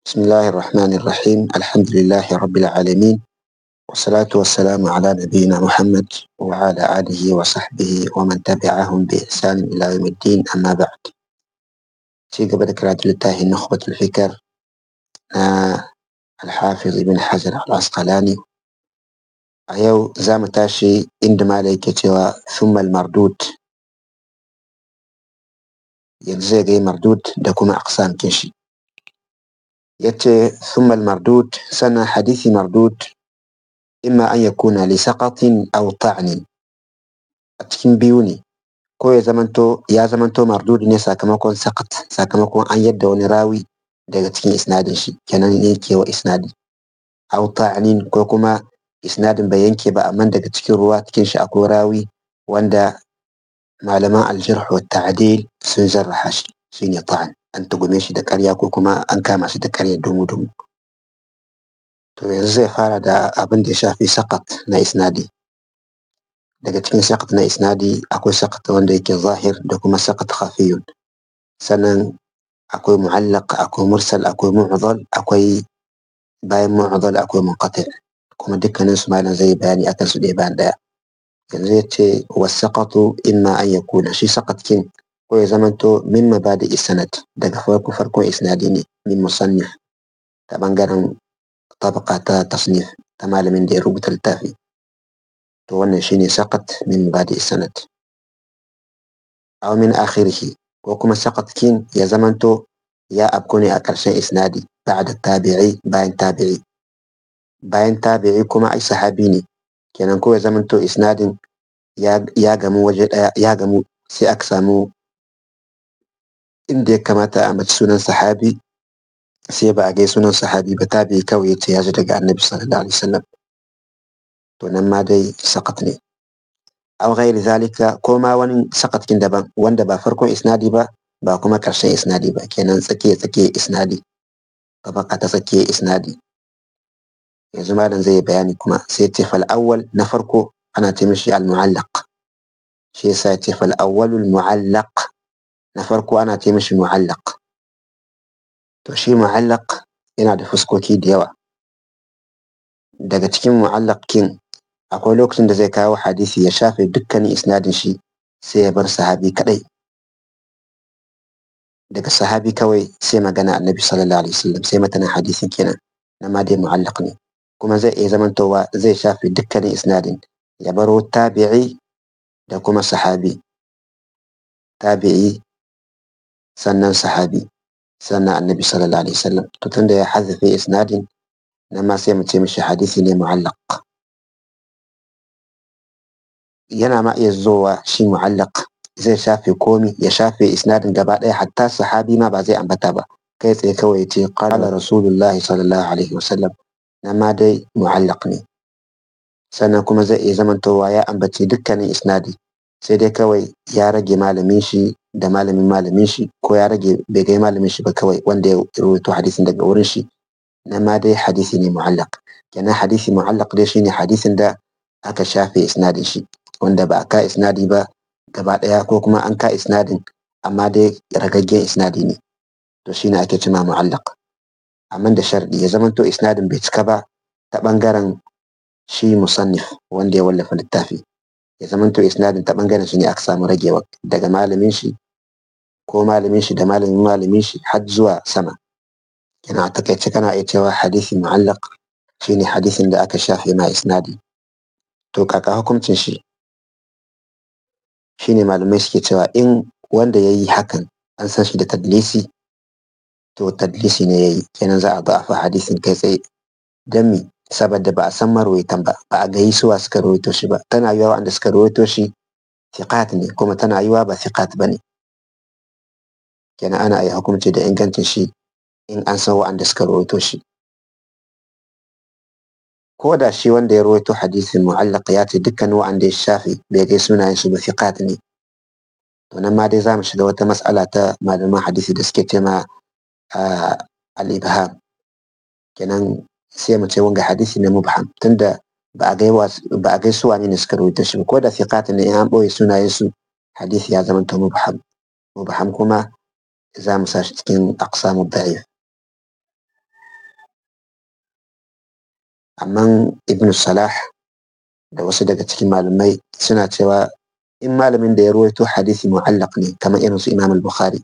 بسم الله الرحمن الرحيم الحمد لله رب العالمين والصلاة والسلام على نبينا محمد وعلى آله وصحبه ومن تبعهم بإحسان إلى يوم الدين أما بعد في قبل كرات لله نخبة الفكر آه الحافظ ابن حجر العسقلاني أيو زام تاشي عندما ليك ثم المردود yanzu zai mardud da kuma aqsam kinshi yace thumma al-mardud sana hadithi mardud imma an yakuna li saqatin aw ta'nin a cikin biyu ne ko ya zamanto ya zamanto mardud ne sakamakon saqat sakamakon an yadda wani rawi daga cikin isnadin shi kenan yake wa isnadi aw ta'nin ko kuma isnadin bai yanke ba amma daga cikin ruwa cikin shi akwai rawi wanda malaman aljarh wa ta'dil sun jarraha shi shine ta'an an tugume shi da ƙarya ko kuma an kama shi da ƙarya dumu dumu to yanzu zai fara da abin da ya shafi sakat na isnadi daga cikin sakat na isnadi akwai sakat wanda yake zahir da kuma sakat khafiyun sannan akwai mu'allaq akwai mursal akwai mu'dhal akwai bayan mu'dhal akwai munqati kuma dukkanin su malam zai bayani akan su ɗaya bayan ɗaya yanzu ya ce wasaƙatu imma an ya kuna shi saƙatkin ko ya zamanto min mabadi isnad daga farko farkon isnadi ne min musannif ta ɓangaren tabaka ta tasnif ta malamin da ya rubuta littafi to wannan shine saƙat min mabadi isnad aw min akhirihi ko kuma saƙatkin ya zamanto ya afku ne a ƙarshen isnadi ba'da tabi'i bayan tabi'i bayan tabi'i kuma ai sahabi ne kenan ko ya zamanto isnadin ya gamu waje ɗaya ya gamu sai aka samu inda ya kamata a mace sunan sahabi sai ba a gai sunan sahabi ba ta bai kawai yace ya ji daga annabi sallallahu alaihi wasallam to nan ma dai sakat ne aw ghairi zalika ko ma wani sakatkin daban wanda ba farkon isnadi ba ba kuma karshen isnadi ba kenan tsakiya tsakiya isnadi tabaka ta tsakiya isnadi yanzu malam zai bayani kuma sai ce fal awwal na farko ana ce mishi al mu'allaq shi yasa ya ce fal awwalul mu'allaq na farko ana ce mishi mu'allaq to shi mu'allaq yana da fuskoki da yawa daga cikin mu'allaq kin akwai lokacin da zai kawo hadisi ya shafe dukkanin isnadin shi sai ya bar sahabi kadai daga sahabi kawai sai magana annabi sallallahu alaihi wasallam sai matanin hadisin kenan na ma dai mu'allaq ne kuma zai iya zamantowa zai shafe dukkanin isnadin ya baro tabi'i da kuma sahabi tabi'i sannan sahabi sannan annabi sallallahu alaihi wasallam to tunda ya hazafe isnadin nan ma sai mu ce mishi hadisi ne mu'allaq yana ma iya zowa shi mu'allaq zai shafe komi ya shafe isnadin gaba ɗaya hatta sahabi ma ba zai ambata ba kai tsaye kawai ya ce qala rasulullahi sallallahu alaihi wasallam nan ma dai mu'allaq ne sannan kuma zai iya zamantowa ya ambaci dukkanin isnadi sai dai kawai ya rage malamin shi da malamin malamin shi ko ya rage bai gai malamin shi ba kawai wanda ya rawaito hadisin daga wurin shi na ma dai hadisi ne mu'allaq kenan hadisi mu'allaq dai shine hadisin da aka shafe isnadin shi wanda ba a ka isnadi ba gaba daya ko kuma an ka isnadin amma dai ragaggen isnadi ne to shine ake cima mu'allaq amma da sharɗi ya zamanto isnadin bai cika ba ta ɓangaren shi musannif wanda ya wallafa littafi ya zamanto isnadin ta ɓangaren shi ne aka samu ragewa daga malamin shi ko malamin shi da malamin malamin shi har zuwa sama yana a takaice kana iya cewa hadisi mu'allaq shine hadisin da aka shafe ma isnadi to kaka hukuncin shi shine malamai suke cewa in wanda ya yi hakan an san shi da tadlisi to tadlisi ne ya yi kenan za a da'afa hadisin kai tsaye don mi saboda ba a san marwaitan ba ba a gayi suwa suka rawaito shi ba tana yiwa wanda suka rawaito shi thiqat ne kuma tana yiwa ba thiqat ba ne kenan ana yi hukunci da ingancin shi in an san wa'anda suka rawaito shi ko da shi wanda ya rawaito hadisin mu'allaq ya ce dukkan wa'anda ya shafe bai gai sunayen su ba thiqat ne to nan ma dai za mu shiga wata mas'ala ta malaman hadisi da suke ce ma al-ibham kenan sai mu ce wanga hadisi ne mubham tunda ba a gai ba a gai su wane ne suka rawaito shi ko da thiqat ne in an boye sunayen su hadisi ya zama to mubham mubham kuma za mu sa shi cikin aqsamu da'if amma ibn salah da wasu daga cikin malamai suna cewa in malamin da ya ruwaito hadisi mu'allaq ne kamar irin su imam al-bukhari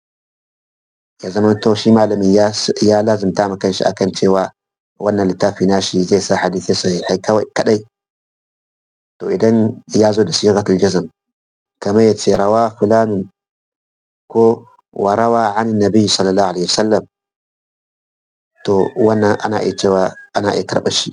ya zama to shi malamin ya ya lazimta ma kanshi akan cewa wannan littafi nashi zai sa hadisi sahihai kawai kadai to idan ya zo da sigatul jazm kamar ya ce rawa fulanu ko warawa an nabi sallallahu alaihi wasallam to wannan ana iya cewa ana iya karɓar shi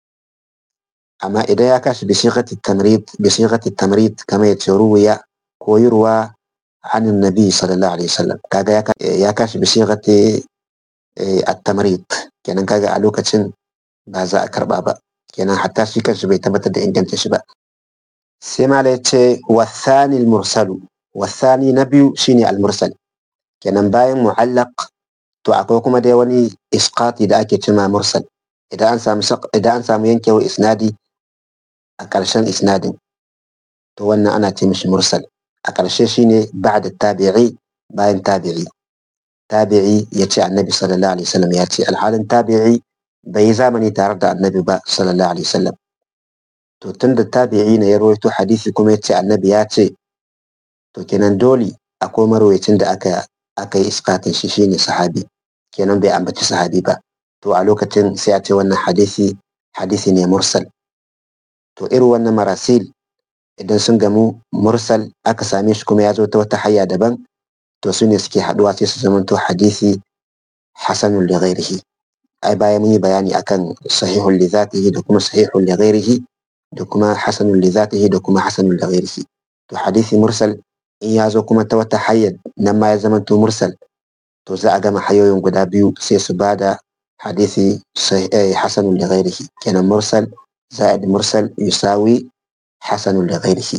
amma idan ya kashi bi sighati tamrid bi sighati tamrid kamar ya ce ruwiya ko yurwa an nabi sallallahu alaihi wasallam kaga ya kashi bi sighati at-tamrid kenan kaga a lokacin ba za a karba ba kenan hatta shi kanshi bai tabbatar da inganta shi ba sai mala ya ce wasani mursalu wasani na biyu shine al-mursal kenan bayan mu'allaq to akwai kuma dai wani isqati da ake cima mursal idan an samu idan an samu yankewar isnadi a ƙarshen isnadin to wannan ana ce mishi mursal a ƙarshe shine ba'da tabi'i bayan tabi'i tabi'i ya ce annabi sallallahu alaihi wasallam ya ce alhalin tabi'i bai yi zamani tare da annabi ba sallallahu alaihi wasallam to tun da tabi'i ne ya rawaito hadisi kuma ya ce annabi ya ce to kenan dole akwai marwayacin da aka aka yi iskatin shi shine sahabi kenan bai ambaci sahabi ba to a lokacin sai a ce wannan hadisi hadisi ne mursal to irin wannan marasil idan sun gamu mursal aka same shi kuma ya zo ta wata hanya daban to su ne suke haduwa sai su zamanto hadisi hasanun li ghairihi ai bayan mun yi bayani akan sahihun li zatihi da kuma sahihun li ghairihi da kuma hasanun li zatihi da kuma hasanun li ghairihi to hadisi mursal in ya zo kuma ta wata hanyar nan ma ya zamanto mursal to za a gama hayoyin guda biyu sai su bada hadisi hasanun li ghairihi kenan mursal za'id mursal yusawi hasanun li ghairihi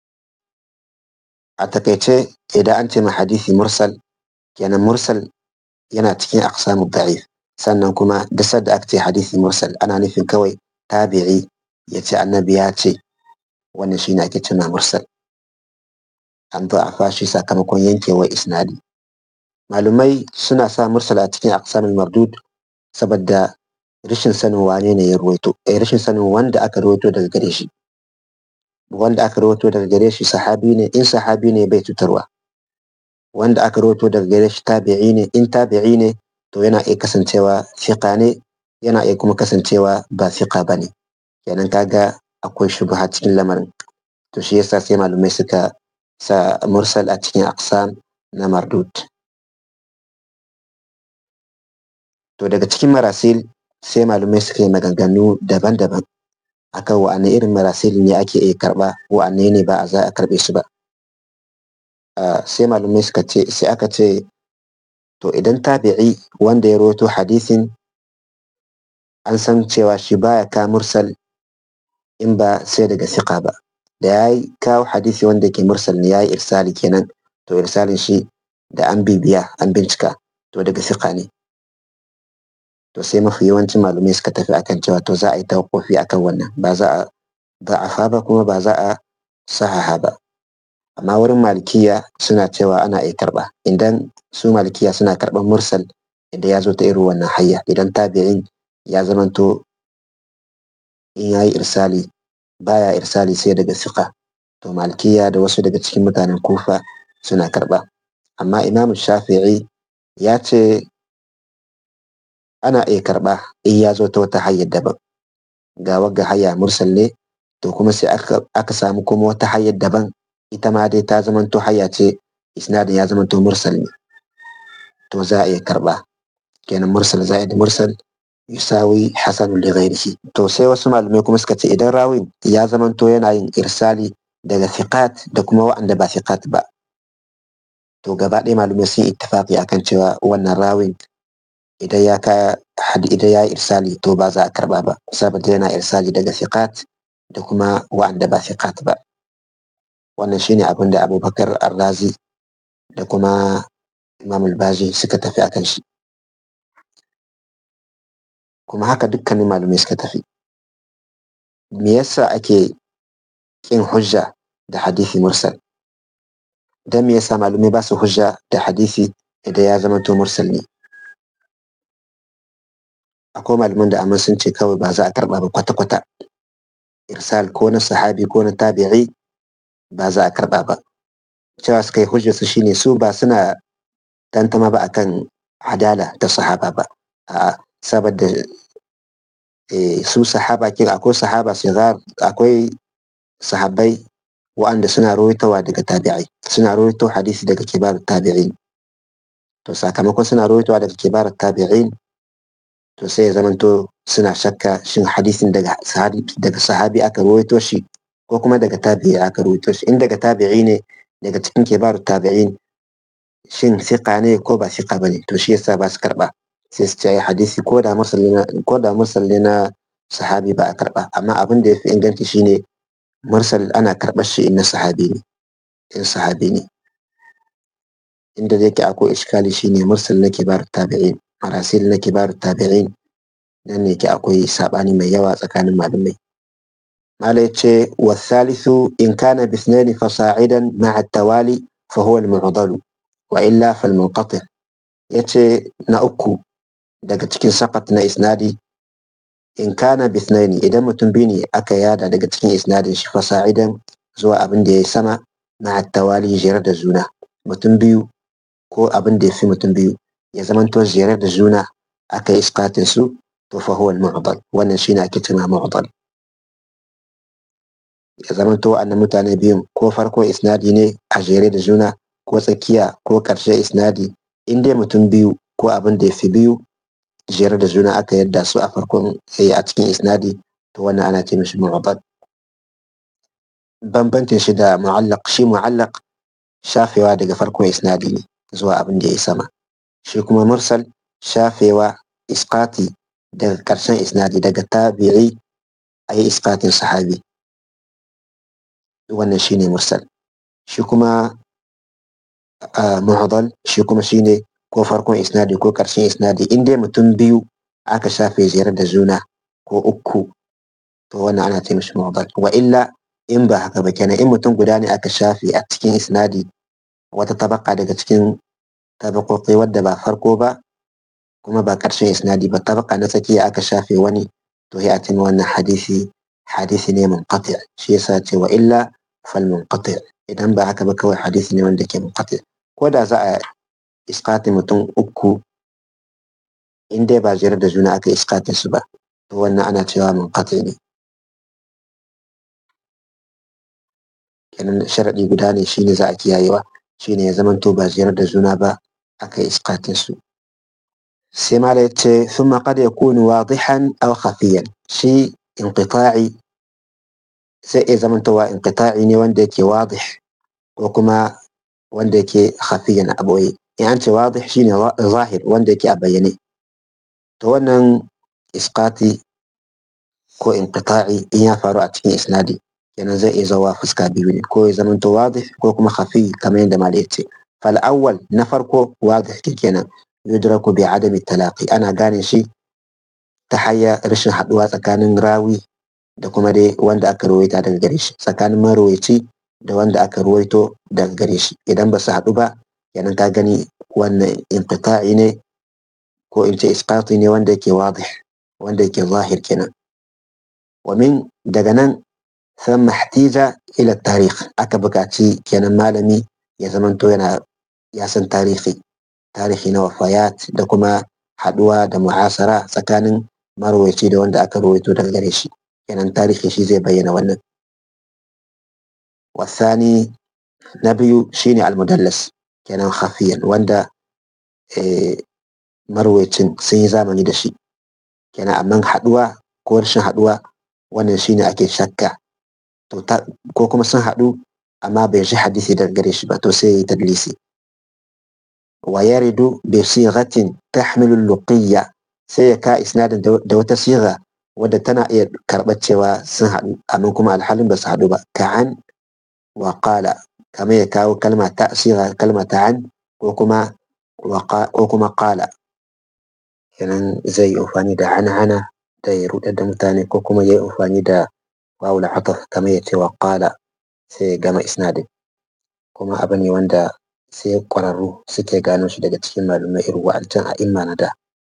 a takaice idan an ce ma hadisi mursal kenan mursal yana cikin aqsamu da'if sannan kuma da da aka ce hadisi mursal ana nufin kawai tabi'i ya ce annabi ya ce wannan shine ake cewa mursal an zo a fashi sakamakon yankewar isnadi malumai suna sa mursal a cikin aqsamul mardud saboda rashin sanin wane ne ya ruwaito eh rashin sanin wanda aka ruwaito daga gare shi wanda aka rawaito daga gare shi sahabi ne in sahabi ne bai cutarwa wanda aka rawaito daga gare shi tabi'i ne in tabi'i ne to yana iya kasancewa fiqa ne yana iya kuma kasancewa ba fiqa bane kenan kaga akwai shubha cikin lamarin to shi yasa sai malumai suka sa mursal a cikin aqsam na mardud to daga cikin marasil sai malumai suka yi maganganu daban-daban akan wa'anne irin marasil ne ake iya karba wa'anne ne ba a za a karbe su ba sai malumai suka ce sai aka ce to idan tabi'i wanda ya rawaito hadisin an san cewa shi baya ka mursal in ba sai daga siqa ba da ya yi kawo hadisi wanda ke mursal ne ya yi irsali kenan to irsalin shi da an bibiya an bincika to daga siqa ne to sai mafi yawancin malumai suka tafi akan cewa to za a yi tawakkufi akan wannan ba za a da'afa ba kuma ba za a sahaha ba amma wurin malikiya suna cewa ana iya karba idan su malikiya suna karban mursal idan ya zo ta irin wannan hayya idan tabi'in ya zamanto in ya yi irsali baya irsali sai daga siqa to malikiya da wasu daga cikin mutanen kufa suna karba amma imamu shafi'i ya ce ana iya karɓa in ya zo ta wata hanyar daban ga wagga hanya mursal ne to kuma sai aka samu kuma wata hanyar daban ita ma dai ta zamanto hanya ce isnadin ya zamanto mursal ne to za a iya karɓa kenan mursal za'id mursal yusawi hasan li ghairihi to sai wasu malamai kuma suka ce idan rawin ya zamanto yana yin irsali daga thiqat da kuma wa'anda ba thiqat ba to gaba ɗaya malamai sun ittifaqi akan cewa wannan rawin idan ya ka idan ya irsali to ba za a karba ba saboda yana irsali daga thiqat da kuma wa'anda ba thiqat ba wannan shine abin da abubakar arrazi da kuma imam al-baji suka tafi akan shi kuma haka dukkanin malamai suka tafi me yasa ake kin hujja da hadisi mursal dan me yasa malamai ba su hujja da hadisi idan ya zama to mursal ne akwai malaman da amma sun ce kawai ba za a karɓa ba kwata-kwata irsal ko na sahabi ko na tabi'i ba za a karɓa ba cewa suka yi hujjar su shine su ba suna tantama ba akan adala ta sahaba ba a saboda su sahaba kin akwai sahaba sigar akwai sahabbai wa'anda suna rawaitowa daga tabi'ai suna rawaito hadisi daga kibar tabi'in to sakamakon suna rawaitowa daga kibar tabi'in to sai ya zamanto suna shakka shin hadisin daga sahabi daga sahabi aka rawaito shi ko kuma daga tabi'i aka rawaito shi in daga tabi'i ne daga cikin kibar tabi'in shin siqa ne ko ba siqa bane to shi yasa ba su karba sai su ce hadisi ko da mursal ko da mursal ne na sahabi ba a karba amma abin da yafi inganci shine mursal ana karɓar shi in na sahabi ne in sahabi ne inda yake akwai iskali shine mursal na kibar tabi'in marasil na kibar tabi'in nan ne ke akwai sabani mai yawa tsakanin malamai mala yace wa thalithu in kana bi ithnaini fasa'idan ma'a tawali fa huwa al-mu'dalu wa illa fal munqati yace na uku daga cikin sakat na isnadi in kana bi ithnaini idan mutum biyu ne aka yada daga cikin isnadin shi fasa'idan zuwa abin da ya sama ma'a tawali jere da juna mutum biyu ko abin da ya fi mutum biyu ya zamanto jere da juna aka yi iskatin su to fa huwa al-mu'dal wannan shine ake cewa mu'dal ya zamanto annan mutane biyun ko farko isnadi ne a jere da juna ko tsakiya ko karshe isnadi in dai mutum biyu ko abin da ya fi biyu jere da juna aka yadda su a farkon a cikin isnadi to wannan ana ce mishi mu'dal bambancin shi da mu'allaq shi mu'allaq shafewa daga farkon isnadi ne zuwa abin da ya sama shi kuma mursal shafewa iskati daga ƙarshen isnadi daga tabi'i a yi iskatin sahabi wannan shine mursal shi kuma mu'adal shi kuma shine ko farkon isnadi ko ƙarshen isnadi in dai mutum biyu aka shafe ziyar da juna ko uku to wannan ana ce mishi mu'adal wa illa in ba haka ba kenan in mutum guda ne aka shafe a cikin isnadi wata tabaka daga cikin tabakoki wadda ba farko ba kuma ba ƙarshen isnadi ba tabaka na tsakiya aka shafe wani to ya a wannan hadisi hadisi ne munqati shi yasa ce wa illa fal munqati idan ba haka ba kawai hadisi ne wanda ke munqati ko da za a iskati mutum uku in dai ba jere da juna aka iskatin su ba to wannan ana cewa munqati ne kenan sharaɗi guda ne shine za a kiyayewa shine ya zamanto ba jere da juna ba aka iskatin su sai mala ya ce thumma qad yakunu wadihan aw khafiyan shi inqita'i sai ya zamantowa inqita'i ne wanda yake wadih ko kuma wanda yake khafiyan a boye in an ce wadih shine zahir wanda yake a bayyane to wannan isqati ko inqita'i in ya faru a cikin isnadi kenan zai iya zawa fuska biyu ne ko ya zamanto wadih ko kuma khafi kamar yadda mala ya ce fal awwal na farko wadih kenan yudraku bi adami talaqi ana gane shi ta hanyar rashin haduwa tsakanin rawi da kuma dai wanda aka ruwaita daga gare shi tsakanin marwaci da wanda aka ruwaito daga gare shi idan ba su haɗu ba kenan ka gani wannan inqita'i ne ko in ce isqati ne wanda yake wadih wanda yake zahir kenan wa min daga nan ثم احتيج إلى التاريخ aka buƙaci kenan malami ya zamanto yana ya san tarihi tarihi na wafayat da kuma haɗuwa da mu'asara tsakanin marwaci da wanda aka rawaito daga gare shi kenan tarihi shi zai bayyana wannan wasani na biyu shine almudallas kenan hafiyan wanda marwacin sun yi zamani da shi kenan amma haɗuwa ko rashin haɗuwa wannan shine ake shakka to ko kuma sun haɗu amma bai ji hadisi daga gare shi ba to sai yi tadlisi wa yaridu bi sighatin tahmilu luqiyya sai ya ka isnadin da wata siga wadda tana iya karɓar cewa sun haɗu amma kuma alhalin ba su haɗu ba ka'an wa qala kamar ya kawo kalma ta siga kalma ta an ko kuma ko kuma qala kenan zai yi amfani da hana-hana da ya rudar da mutane ko kuma ya yi amfani da wawul ataf kamar ya ce wa qala sai ya gama isnadin kuma abu ne wanda sai ƙwararru suke gano shi daga cikin malumai irin wa'ancan a imma na da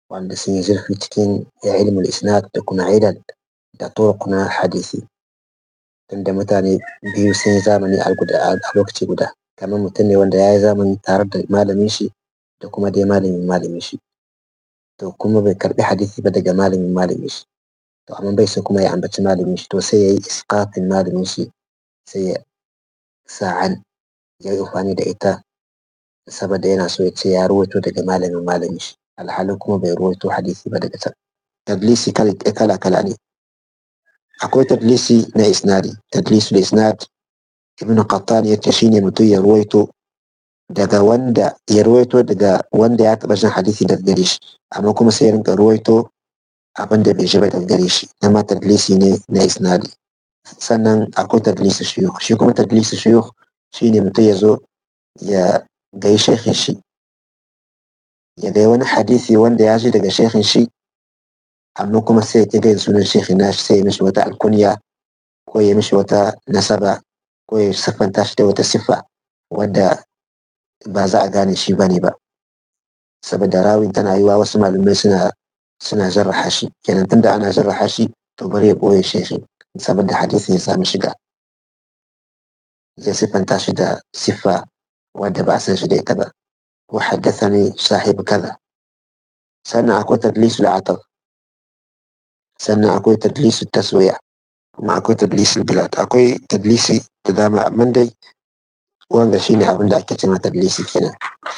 wanda sun yi zurfi cikin ilmul isnad da kuma ilal da turuq na hadisi tunda mutane biyu sun yi zamani a lokaci guda kamar mutum ne wanda ya yi zamani tare da malamin shi da kuma dai malamin malamin shi to kuma bai karbi hadisi ba daga malamin malamin shi to amma bai so kuma ya ambaci malamin shi to sai ya yi isqatin malamin shi sai ya sa'an ya yi amfani da ita saboda yana so ya ce ya ruwaito daga malamin malamin shi alhali kuma bai ruwaito hadisi ba daga can tadlisi kala kala ne akwai tadlisi na isnadi tadlisu da isnad ibn qattan ya ce shine mutum ya ruwaito daga wanda ya ruwaito daga wanda ya taɓa jin hadisi daga gare shi amma kuma sai ya rinka ruwaito abin da bai ji ba daga gare shi na ma tadlisi ne na isnadi sannan akwai tadlisi shuyukh shi kuma tadlisi shuyukh shine mutum ya zo ya gai shekhin shi ya gai wani hadisi wanda ya ji daga shekhin shi amma kuma sai ya gai sunan shekhin nashi sai ya mishi wata alkunya ko ya mishi wata nasaba ko ya siffanta shi da wata siffa wadda ba za a gane shi bane ba saboda rawin tana yiwa wasu malamai suna suna jarraha shi kenan tunda ana jarraha shi to bari ya ɓoye shekhin saboda hadisin ya samu shiga zai siffanta shi da siffa wadda ba a san shi da ita ba ko haddasa ne sahibu kaza sannan akwai tadlisu ataf sannan akwai tadlisu taswiya kuma akwai tadlisu bilad akwai tadlisi da dama amma dai wanda shine abin da ake cewa tadlisi kenan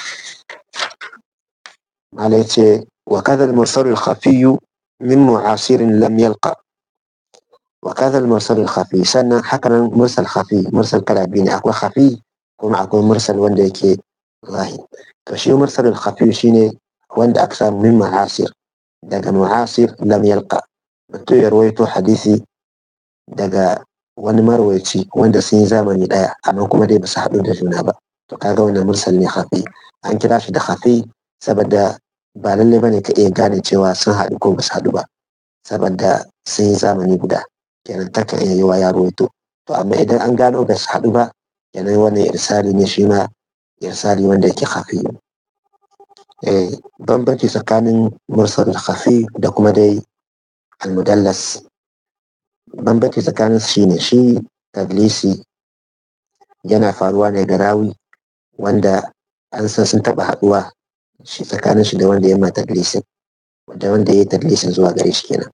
malai ce wa kadha al-mursal al-khafi min mu'asirin lam yalqa wa kadha al-mursal al-khafi sannan hakanan mursal khafi mursal kala biyu ne akwai khafi kuma akwai mursal wanda yake zahir to shi mursal al-khafi shine wanda aka samu min mu'asir daga mu'asir lam yalqa mutum ya rawaito hadisi daga wani marwaci wanda sun yi zamani daya amma kuma dai basu haɗu da juna ba to kaga wannan mursal ne khafi an kira shi da khafi saboda ba lallai bane ka iya gane cewa sun haɗu ko basu haɗu ba saboda sun yi zamani guda kenan ta kan iya yiwa ya rawaito to amma idan an gano ba su haɗu ba kenan wannan irsali ne shi ma irsali wanda yake khafi eh bambanci tsakanin mursal khafi da kuma dai almudallas bambanci tsakanin shi ne shi tadlisi yana faruwa ne ga rawi wanda an san sun taɓa haɗuwa shi tsakanin shi da wanda ya ma tadlisin da wanda ya yi tadlisin zuwa gare shi kenan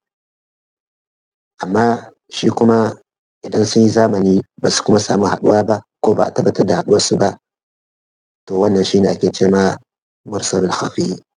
amma shi kuma idan sun yi zamani ba su kuma samu haɗuwa ba ko ba a tabbatar da haɗuwarsu ba to wannan shine ake ce ma mursalul khafi